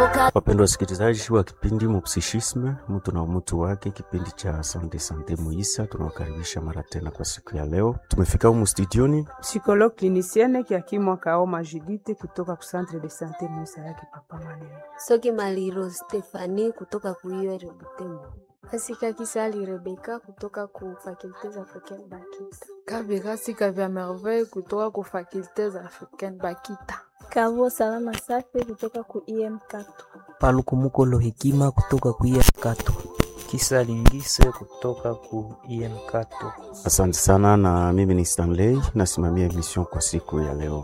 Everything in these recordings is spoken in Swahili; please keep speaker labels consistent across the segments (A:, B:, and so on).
A: Wapendwa wasikilizaji wa kipindi Mupsishisme, mtu na umutu wake, kipindi cha Sante Sante Muisa, tunawakaribisha mara tena kwa siku ya leo. Tumefika humu studioni
B: psychologue clinicienne Kiakimwa Kaoma Judite kutoka ku centre de sante Muisa yake papa Maneno.
C: Soki Maliro Stefani kutoka kuiwe Butembo.
D: Asika Kisali Rebeka kutoka ku fakulte za Africaine Bakita.
E: Kabirasi Kavya Merveille kutoka ku fakulte za Africaine Bakita.
F: Kavo Salama Safi kutoka ku IM Kato.
G: Palukumuko Hekima kutoka ku IM Kato.
H: Kisa Lingise kutoka ku IM Kato.
A: Asante sana, na mimi ni Stanley nasimamia emission kwa siku ya leo.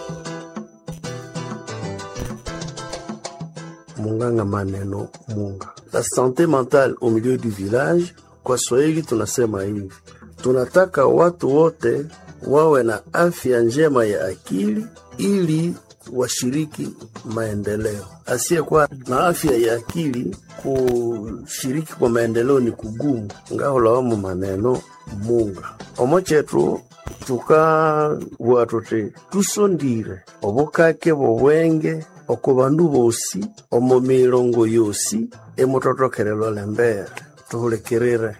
I: Munganga Maneno Munga, la sante mentale au milieu du village. Kwa Swahili tunasema hivi, tunataka watu wote wawe na afya njema ya akili ili washiriki maendeleo. Asiyekuwa na afya ya akili kushiriki kwa maendeleo ni kugumu. ngaholawamu maneno munga omo chetu tukabua tuti tusondire obukake bobwenge oko bandu bosi omo milongo yosi emutotokelelwa lembere tuhulekirire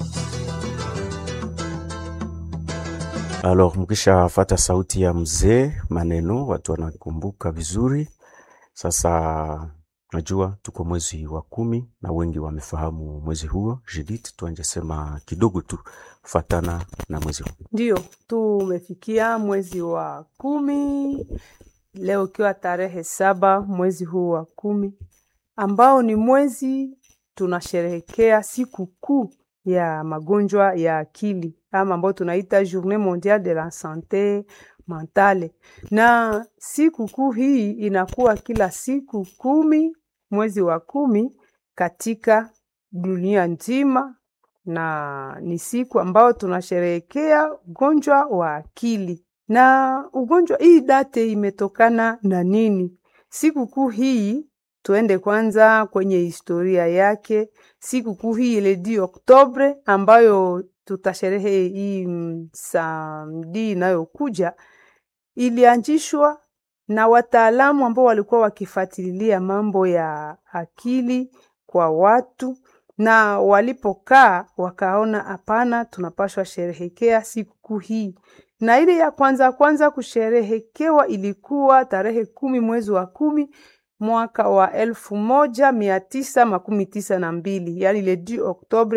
A: Alors, mkishafata sauti ya mzee maneno, watu wanakumbuka vizuri. Sasa najua tuko mwezi wa kumi na wengi wamefahamu mwezi huo. Judith, tuanje sema kidogo tu fatana na mwezi huo.
B: Ndio tumefikia mwezi wa kumi leo, ikiwa tarehe saba mwezi huu wa kumi, ambao ni mwezi tunasherehekea siku kuu ya magonjwa ya akili ama ambayo tunaita Journée mondiale de la santé mentale, na siku kuu hii inakuwa kila siku kumi mwezi wa kumi katika dunia nzima, na ni siku ambayo tunasherehekea ugonjwa wa akili. Na ugonjwa hii date imetokana na nini? Siku kuu hii tuende kwanza kwenye historia yake. Siku kuu hii ile di Oktobre ambayo tutasherehe hii samdi inayokuja ilianzishwa na wataalamu ambao walikuwa wakifuatilia mambo ya akili kwa watu, na walipokaa wakaona, hapana, tunapaswa sherehekea sikukuu hii. Na ile ya kwanza kwanza kusherehekewa ilikuwa tarehe kumi mwezi wa kumi mwaka wa elfu moja mia tisa makumi tisa na mbili yani le 10 Oktobre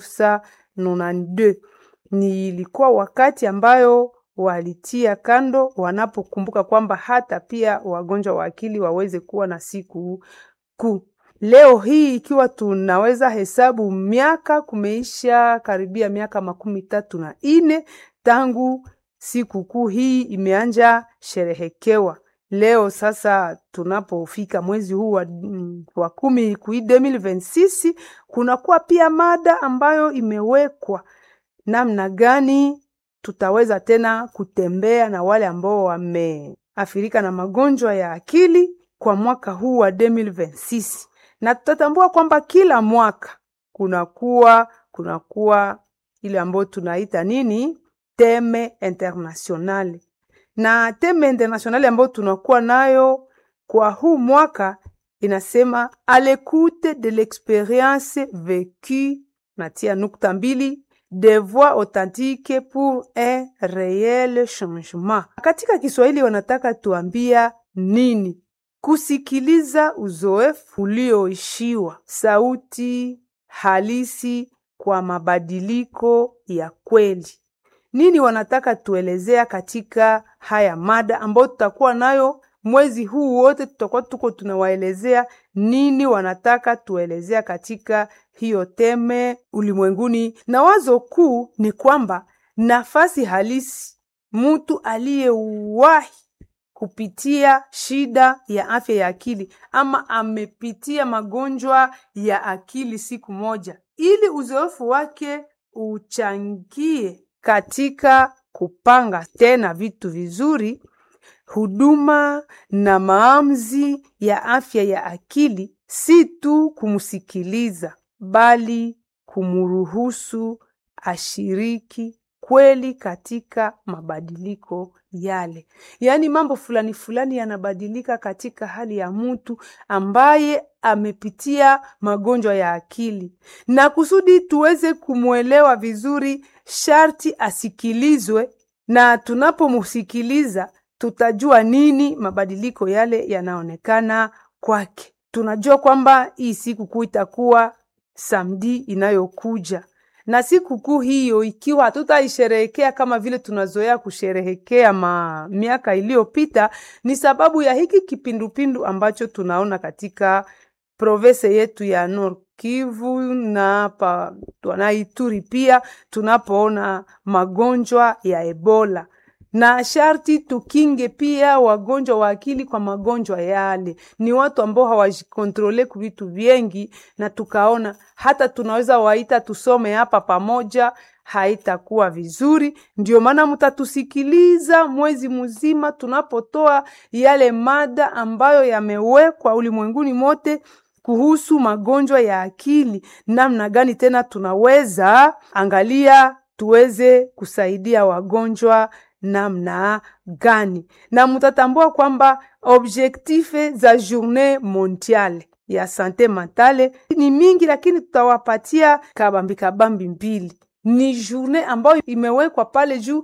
B: 1992 ni ilikuwa wakati ambayo walitia kando wanapokumbuka kwamba hata pia wagonjwa wa akili waweze kuwa na siku kuu. Leo hii ikiwa tunaweza hesabu miaka, kumeisha karibia miaka makumi tatu na ine tangu siku kuu hii imeanja sherehekewa. Leo sasa tunapofika mwezi huu wa, wa kumi kui 2026 kunakuwa pia mada ambayo imewekwa namna gani tutaweza tena kutembea na wale ambao wameathirika na magonjwa ya akili kwa mwaka huu wa 2026 na tutatambua kwamba kila mwaka kunakuwa kunakuwa ile ambayo tunaita nini teme internationale na teme internationale ambayo tunakuwa nayo kwa huu mwaka inasema a l'écoute de l'expérience vécue, natia nukta mbili, des voix authentiques pour un réel changement. Katika Kiswahili wanataka tuambia nini? Kusikiliza uzoefu ulioishiwa, sauti halisi kwa mabadiliko ya kweli nini wanataka tuelezea katika haya mada ambayo tutakuwa nayo mwezi huu wote, tutakuwa tuko tunawaelezea nini wanataka tuelezea katika hiyo teme ulimwenguni, na wazo kuu ni kwamba nafasi halisi mtu aliyewahi kupitia shida ya afya ya akili ama amepitia magonjwa ya akili siku moja, ili uzoefu wake uchangie katika kupanga tena vitu vizuri, huduma na maamuzi ya afya ya akili, si tu kumsikiliza, bali kumruhusu ashiriki ukweli katika mabadiliko yale, yaani mambo fulani fulani yanabadilika katika hali ya mtu ambaye amepitia magonjwa ya akili, na kusudi tuweze kumwelewa vizuri, sharti asikilizwe, na tunapomsikiliza tutajua nini mabadiliko yale yanaonekana kwake. Tunajua kwamba hii sikukuu itakuwa samdi inayokuja, na sikukuu hiyo ikiwa hatutaisherehekea kama vile tunazoea kusherehekea ma miaka iliyopita, ni sababu ya hiki kipindupindu ambacho tunaona katika province yetu ya Nord Kivu na hapa na Ituri pia tunapoona magonjwa ya Ebola na sharti tukinge pia wagonjwa wa akili kwa magonjwa yale. Ni watu ambao hawajikontrole ku vitu vyengi, na tukaona hata tunaweza waita tusome hapa pamoja, haitakuwa vizuri. Ndio maana mtatusikiliza mwezi mzima tunapotoa yale mada ambayo yamewekwa ulimwenguni mote kuhusu magonjwa ya akili, namna gani tena tunaweza angalia tuweze kusaidia wagonjwa namna gani, na mutatambua kwamba objectife za journée mondiale ya sante mentale ni mingi, lakini tutawapatia kabambi kabambi mbili. Ni journée ambayo imewekwa pale juu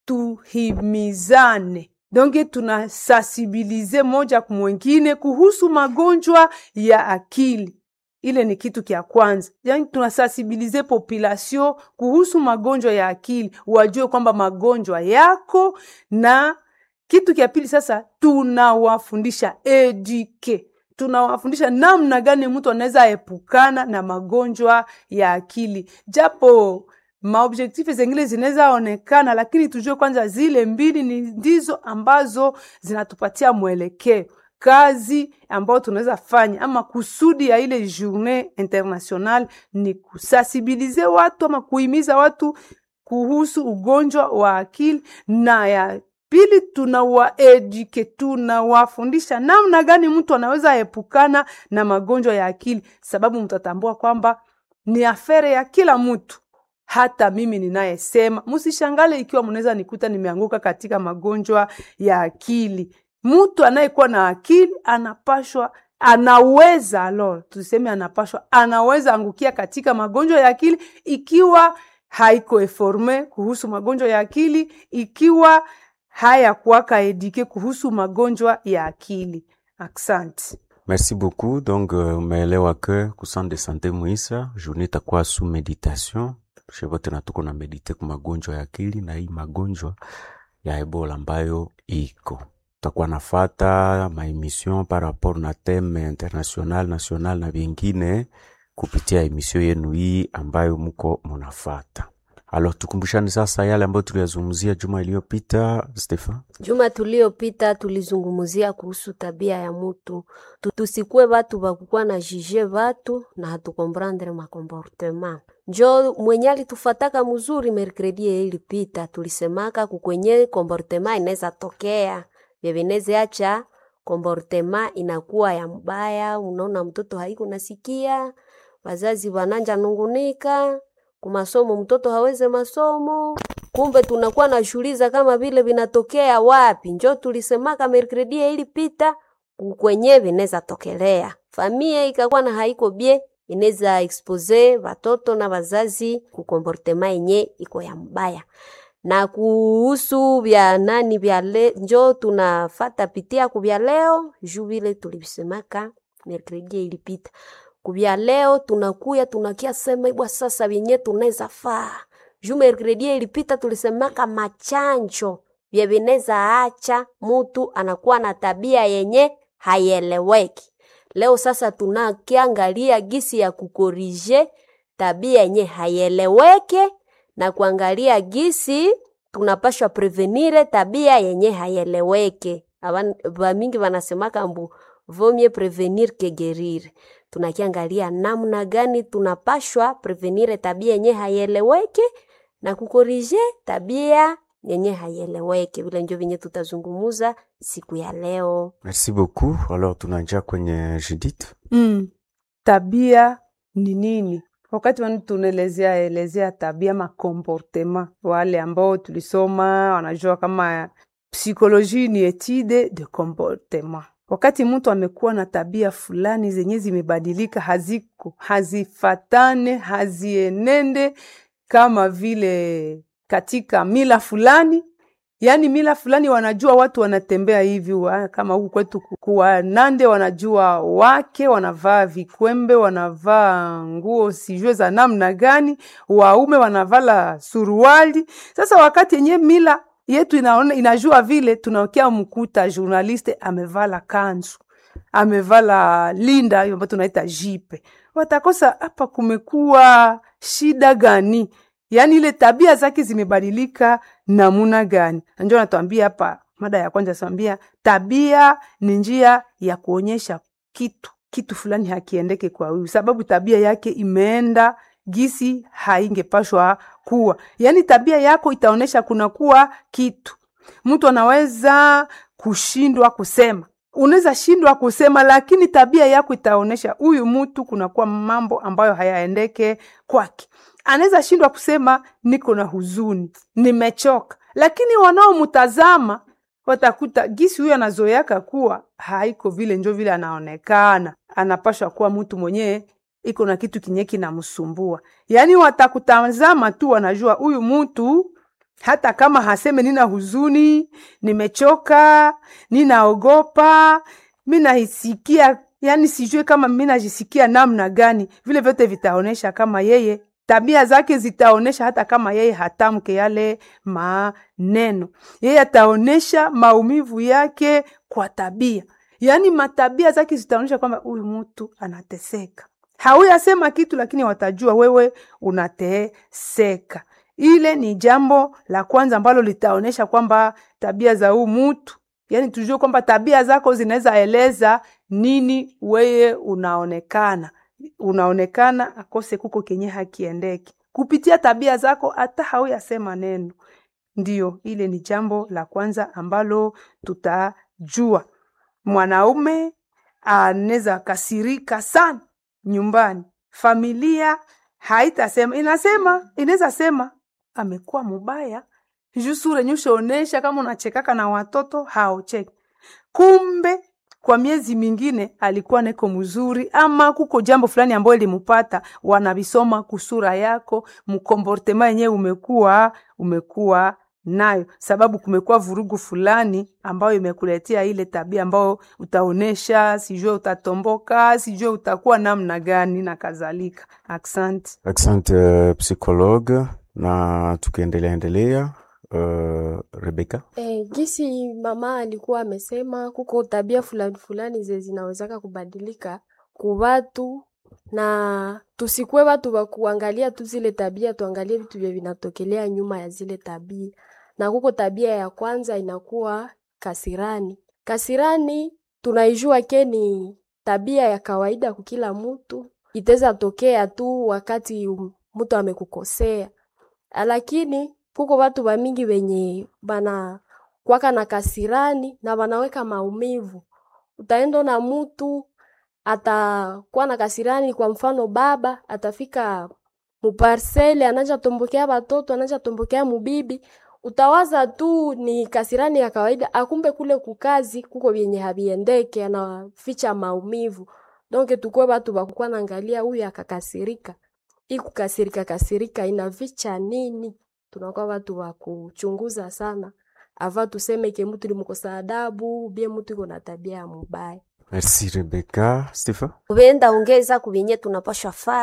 B: tuhimizane donge tuna sensibilize moja kwa mwingine kuhusu magonjwa ya akili. Ile ni kitu kya kwanza, yani tunasensibilize population kuhusu magonjwa ya akili, wajue kwamba magonjwa yako. Na kitu kya pili sasa, tunawafundisha eduke, tunawafundisha namna gani mtu anaweza epukana na magonjwa ya akili, japo maobjektife zengine zinaweza onekana, lakini tujue kwanza zile mbili ni ndizo ambazo zinatupatia mwelekeo kazi ambayo tunaweza fanya ama kusudi ya ile journée internationale ni kusensibilize watu ama kuhimiza watu kuhusu ugonjwa wa akili, na ya pili tunawaeduke, tunawafundisha namna gani mtu anaweza epukana na magonjwa ya akili, sababu mtatambua kwamba ni afere ya kila mtu hata mimi ninayesema, msishangale ikiwa mnaweza nikuta nimeanguka katika magonjwa ya akili. Mtu anayekuwa na akili anapashwa, anaweza alo, tuseme anapashwa, anaweza angukia katika magonjwa ya akili ikiwa haiko eforme kuhusu magonjwa ya akili, ikiwa hayakuwaka edike kuhusu magonjwa ya akili. Asante.
A: Merci beaucoup. Donc, uh, umeelewa ke ku centre de santé Muisa journée itakuwa sous meditation shevote na tuko na medite ku magonjwa ya akili na hii magonjwa ya Ebola ambayo iko tutakuwa nafata maemission par rapport na theme international national na vingine kupitia emission yenu hii ambayo mko munafata. Alors tukumbushane sasa yale ambayo tuliyazungumzia juma iliyopita. Stefan,
C: Juma tuliyopita tulizungumzia kuhusu tabia ya mutu, Tu- tusikuwe batu bakukuwa na jije batu na hatukomprendre makomportema. Njo mwenye alitufataka mzuri mercredi ilipita, tulisemaka kukwenye komportema inaweza tokea vyevineze acha komportema inakuwa ya mbaya. Unaona mtoto haiko nasikia, wazazi wananja nungunika kumasomo, mtoto haweze masomo kumbe tunakuwa na shuliza kama vile vinatokea wapi. Njo tulisemaka mercredi ilipita kwenye vinaweza tokelea famia ikakuwa na haiko bie inaweza expose watoto na wazazi kukomportema yenye iko ya mbaya na kuhusu vya nani vya le, njo tunafata pitia kuvya leo juu vile tulivisemaka mercredi ilipita kuvya leo tunakuya tunakia sema ibwa sasa vyenye tunaweza faa juu mercredi ilipita tulisemaka machanjo vya vinaweza acha mutu anakuwa na tabia yenye haieleweki. Leo sasa tunakiangalia gisi ya kukorije tabia yenye haieleweke na kuangalia gisi tunapashwa prevenire tabia yenye haieleweke. Aban- Bamingi wanasemaka mbu vomie prevenir que guerir. Tunakiangalia namna gani tunapashwa prevenire tabia yenye haieleweke na kukorije tabia yenye haieleweke. Vile njo venye tutazungumuza siku ya leo.
A: merci beaucoup. Alors tunaingia kwenye Judith.
B: Mm. Tabia ni nini? wakati wani tunaelezea elezea tabia makomportema, wale ambao tulisoma wanajua kama psikoloji ni etude de comportement. Wakati mtu amekuwa na tabia fulani zenye zimebadilika, haziko hazifatane, hazienende kama vile katika mila fulani yaani mila fulani wanajua watu wanatembea hivi wa, kama huku kwetu kuwa Nande wanajua wake wanavaa vikwembe, wanavaa nguo sijue za namna gani, waume wanavala suruali. Sasa wakati yenye mila yetu inaona, inajua vile, tunaokia mkuta journaliste amevala kanzu amevala linda hiyo ambayo tunaita jipe, watakosa hapa kumekuwa shida gani? yaani ile tabia zake zimebadilika namuna gani? Ndio natuambia hapa, mada ya kwanza tuambia tabia ni njia ya kuonyesha kitu kitu fulani hakiendeke kwa huyu, sababu tabia yake imeenda gisi haingepashwa kuwa. Yaani tabia yako itaonyesha kuna kuwa kitu. Mtu anaweza kushindwa kusema, unaweza shindwa kusema, lakini tabia yako itaonyesha huyu mtu kunakuwa mambo ambayo hayaendeke kwake anaweza shindwa kusema niko na huzuni, nimechoka, lakini wanaomtazama watakuta gisi huyu anazoeaka kuwa haiko vile, njo vile anaonekana, anapashwa kuwa mtu mwenyewe iko na kitu kinye kinamsumbua. Yaani watakutazama tu, wanajua huyu mtu hata kama haseme nina huzuni, nimechoka, ninaogopa, mi nahisikia, yani sijue kama mi najisikia namna gani, vile vyote vitaonyesha kama yeye tabia zake zitaonesha hata kama yeye hatamke yale maneno, yeye ataonesha maumivu yake kwa tabia. Yaani matabia zake zitaonesha kwamba huyu mtu anateseka. Hauyasema kitu, lakini watajua wewe unateseka. Ile ni jambo la kwanza ambalo litaonesha kwamba tabia za huu mtu, yaani tujue kwamba tabia zako zinaweza eleza nini weye unaonekana unaonekana akose kuko kenye hakiendeki kupitia tabia zako, hata hauyasema neno. Ndio, ile ni jambo la kwanza ambalo tutajua. Mwanaume anaweza kasirika sana nyumbani, familia haitasema, inasema inaweza sema amekuwa mubaya juu sura nyushaonesha kama unachekaka na watoto haocheki, kumbe kwa miezi mingine alikuwa neko mzuri, ama kuko jambo fulani ambayo limupata, wanavisoma kusura yako, mkomportema yenyewe umekuwa umekuwa nayo, sababu kumekuwa vurugu fulani ambayo imekuletea ile tabia ambayo utaonesha, sijue utatomboka, sijue utakuwa namna gani na kadhalika. Asante,
A: asante uh, psychologue. Na tukiendelea endelea Uh, Rebeka.
D: Eh, gisi mama alikuwa amesema kuko tabia fulani fulani ze zinawezaka kubadilika kubatu, na tusikwe watu wa kuangalia tu zile tabia, tuangalie vitu vya vinatokelea nyuma ya zile tabia. Na kuko tabia ya kwanza inakuwa kasirani. Kasirani tunaijua ke ni tabia ya kawaida kukila mtu, itaweza tokea tu wakati mtu amekukosea, lakini kuko watu bamingi wenye bana kwaka na kasirani na banaweka maumivu. Utaenda na mutu atakuwa na kasirani, kwa mfano baba atafika muparsele anaja tombokea batoto anaja tombokea mubibi, utawaza tu ni kasirani ya kawaida, akumbe kule kukazi kuko vyenye habiendeke, anaficha maumivu. Donc tukwe batu bakukuwa naangalia huyu akakasirika, ikukasirika kasirika inaficha nini? tunakuwa watu wa kuchunguza sana ava tuseme ke mtu limukosa adabu bie mtu iko na tabia ya mubaya.
A: Merci Rebecca. Stephen,
C: ubenda ongeza kubenye tunapashwa faa